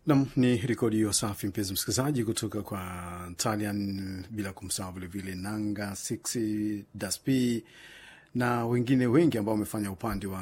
Nam ni rekodi hiyo safi, mpenzi msikilizaji, kutoka kwa Talian, bila kumsahau vilevile Nanga 6 Dasp na wengine wengi ambao wamefanya upande wa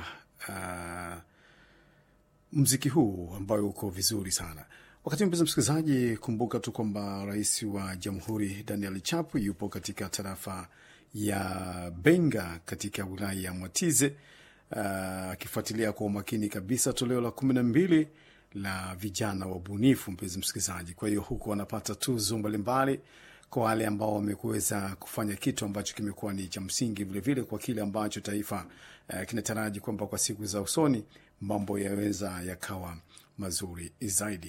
uh, mziki huu ambayo uko vizuri sana. Wakati mpenzi msikilizaji, kumbuka tu kwamba rais wa jamhuri Daniel Chapu yupo katika tarafa ya Benga katika wilaya ya Mwatize akifuatilia uh, kwa umakini kabisa toleo la kumi na mbili la vijana wabunifu, mpenzi msikilizaji. Kwa hiyo huku wanapata tuzo mbalimbali kwa wale ambao wamekuweza kufanya kitu ambacho kimekuwa ni cha msingi, vilevile kwa kile ambacho taifa uh, kinataraji kwamba kwa siku za usoni mambo yaweza yakawa mazuri zaidi.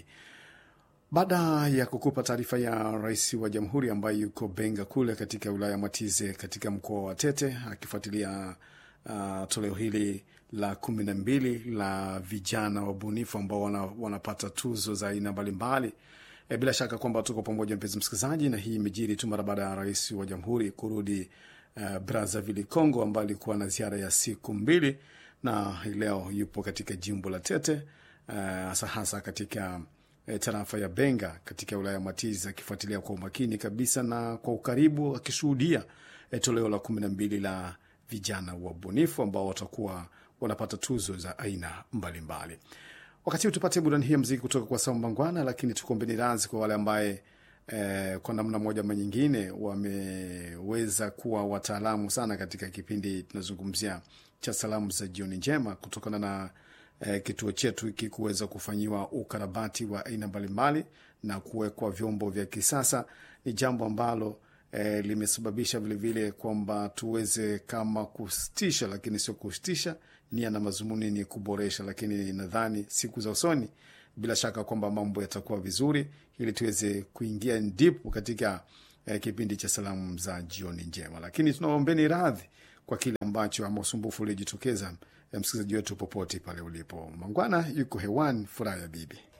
Baada ya kukupa taarifa ya rais wa jamhuri ambaye yuko Benga kule katika wilaya ya Matize katika mkoa wa Tete akifuatilia uh, toleo hili la kumi na mbili la vijana wabunifu ambao wana, wanapata tuzo za aina mbalimbali. E, bila shaka kwamba tuko pamoja mpenzi msikilizaji, na hii imejiri tu mara baada ya rais wa jamhuri kurudi uh, Brazzaville Congo, ambayo alikuwa na ziara ya siku mbili, na hii leo yupo katika jimbo la Tete hasa uh, hasa katika uh, tarafa ya Benga katika wilaya ya Matizi, akifuatilia kwa umakini kabisa na kwa ukaribu akishuhudia uh, toleo la kumi na mbili la vijana wabunifu ambao watakuwa wanapata tuzo za aina mbalimbali. Wakati huu tupate burudani hii ya mziki kutoka kwa Samba Ngwana, lakini tukombeni radhi kwa wale ambaye eh, kwa namna moja ama nyingine wameweza kuwa wataalamu sana katika kipindi tunazungumzia cha salamu za jioni njema, kutokana na eh, kituo chetu hiki kuweza kufanyiwa ukarabati wa aina mbalimbali na kuwekwa vyombo vya kisasa. Ni jambo ambalo E, limesababisha vilevile kwamba tuweze kama kusitisha, lakini sio kusitisha. Nia na mazumuni ni kuboresha, lakini nadhani siku za usoni bila shaka kwamba mambo yatakuwa vizuri, ili tuweze kuingia ndipo katika e, kipindi cha salamu za jioni njema. Lakini tunaombeni radhi kwa kile ambacho ama usumbufu uliojitokeza, e, msikilizaji wetu popote pale ulipo. Mangwana yuko hewani, furaha ya bibi